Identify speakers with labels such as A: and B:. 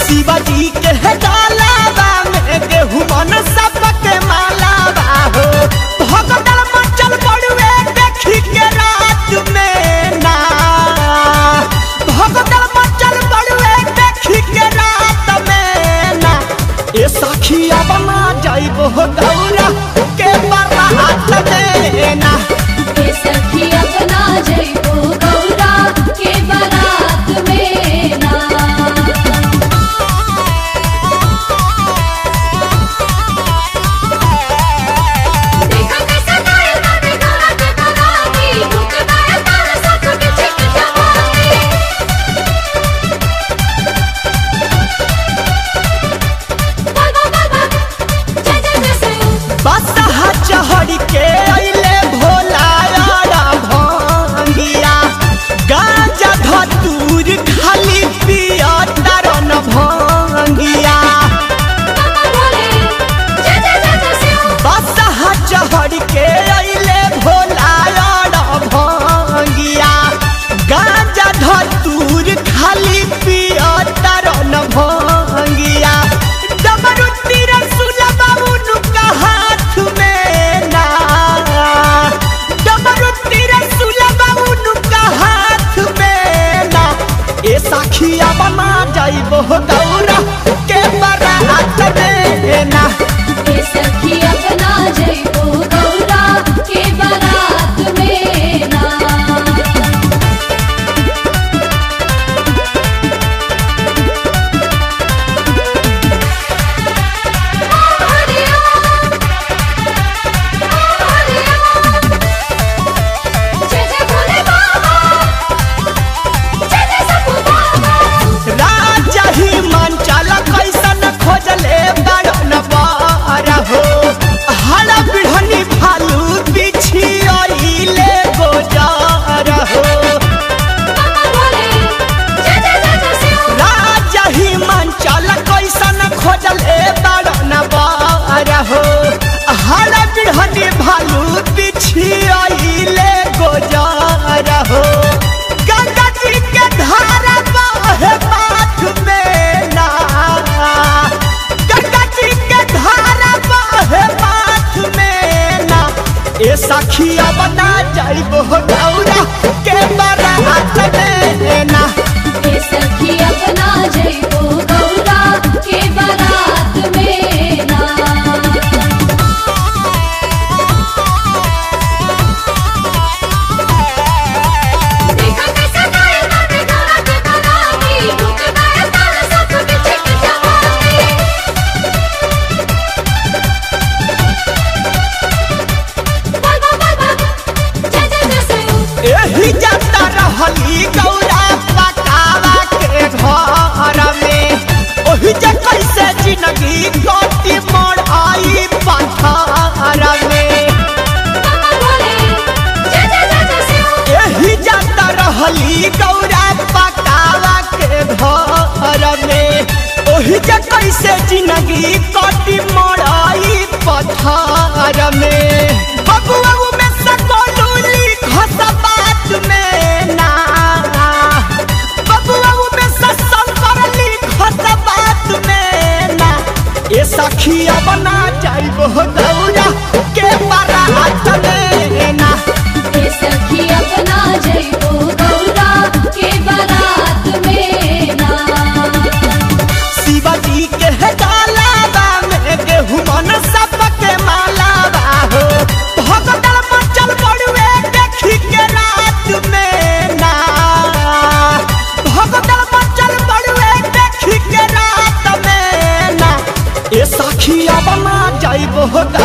A: शिवाजी के डालावा में गेहूं मन सबके मालावा हो भगदड़ मचल बड़ुए देखी के रात में ना भगदड़ मचल बड़ुए देखी के रात में ना ए सखिया बना जाइबो गौरा के बारात में ना
B: के सखी अपना जइबो गौरा के बारात में ना देखा कैसे गाय गाने गाना के गानी रुक गए तार साथ के चिक जवानी बाबा बाबा जय जय जय से
A: बसहा चढ़ के अइले भोला यारा भंगिया गांजा धतूर खाली पिया तरन भंगिया
B: बोले जय जय जय जय से
A: बसहा चढ़ के अइले भोला यारा भंगिया गांजा धतूर खाली पिया तरन भंगिया डमरू तीर सुलबा उनका हाथ में ना डमरू तीर सुलबा उनका हाथ में ना ए साखिया बना जाइबो गौरा के बारात में ना
B: के सखी अपना जइबो गौरा के बारात में ना जय जय भोले बाबा जय जय सपू बाबा
A: राजा ही मन चल कैसन खोजले बड़न बार हो हल बिढ़नी भालू बिछी अइले गोजार हो
B: बोले जय जय जय जय शिव
A: राजा ही मन चल कैसन खोजले बड़न बार हो हल बिढ़नी भालू बिछी अइले गोजार हो गंगा जी के धारा बहे माथ में ना गंगा जी के धारा बहे माथ में ना ए सखिया बना जाइबो गौरा के बारात में ना
B: के सखी अपना जइबो गौरा के बारात में ना देखा कैसे गाय गाने गाना के गानी रुक गए तार साथ के चिक जवानी बाबा बाबा जय जय जय से
A: एही जाता रहली गौरा पकावा के घर में ओही जे कैसे जिंदगी कटी मोड़ आई पथर में
B: बोले जय जय जय जय शिव
A: एही जाता रहली गौरा पकावा के घर में ओही जे कैसे जिंदगी कटी मोड़ाई पथर में बबुआ में सकोलूली घस बात में ना बबुआ में ससंकरली घस बात में ना ए सखिया बना जाइबो गौरा के बारात में ना
B: के सखी अपना जइबो गौरा के बारात में ना
A: शिवाजी के डालावा में गेहूं मन सबके मालावा हो भगदड़ मचल बड़ुए देखी के रात में ना भगदड़ मचल बड़ुए देखी के रात में ना ए सखिया बना जाइबो